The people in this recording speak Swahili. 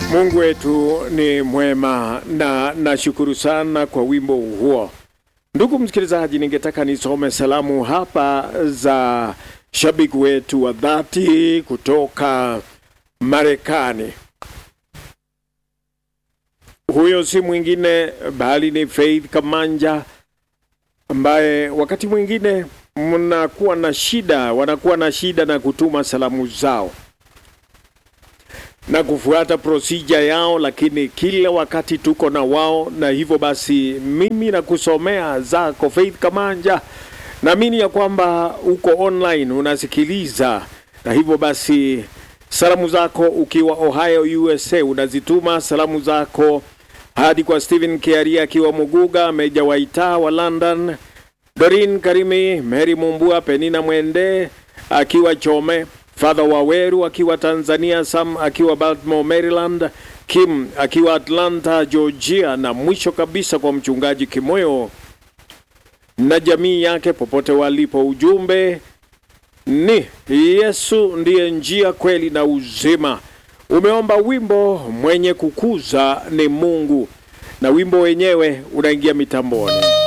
Mungu wetu ni mwema na nashukuru sana kwa wimbo huo. Ndugu msikilizaji, ningetaka nisome salamu hapa za shabiki wetu wa dhati kutoka Marekani. Huyo si mwingine bali ni Faith Kamanja ambaye wakati mwingine mnakuwa na shida, wanakuwa na shida na kutuma salamu zao na kufuata procedure yao, lakini kila wakati tuko na wao, na hivyo basi mimi nakusomea zako Faith Kamanja, naamini ya kwamba uko online unasikiliza, na hivyo basi salamu zako ukiwa Ohio USA unazituma salamu zako hadi kwa Stephen Kiaria akiwa Muguga, Meja Waita wa London, Dorin Karimi, Mary Mumbua, Penina Mwende akiwa Chome, Father Waweru akiwa Tanzania, Sam akiwa Baltimore, Maryland, Kim akiwa Atlanta, Georgia, na mwisho kabisa kwa mchungaji Kimoyo na jamii yake popote walipo. Ujumbe ni Yesu ndiye njia, kweli na uzima. Umeomba wimbo mwenye kukuza ni Mungu, na wimbo wenyewe unaingia mitamboni.